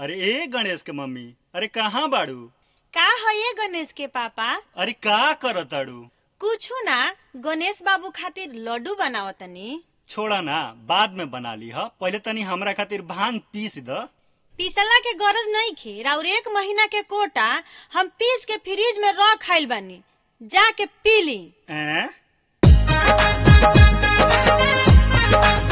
अरे ए गणेश के मम्मी अरे कहाँ बाड़ू का है ये गणेश के पापा अरे का करताड़ू कुछु ना गणेश बाबू खातिर लड्डू बनावतनी छोड़ा ना बाद में बना ली ह पहले तनी हमरा खातिर भांग पीस द पीसला के गरज नहीं खे और एक महीना के कोटा हम पीस के फ्रिज में रख खाइल बानी जाके पी ली हैं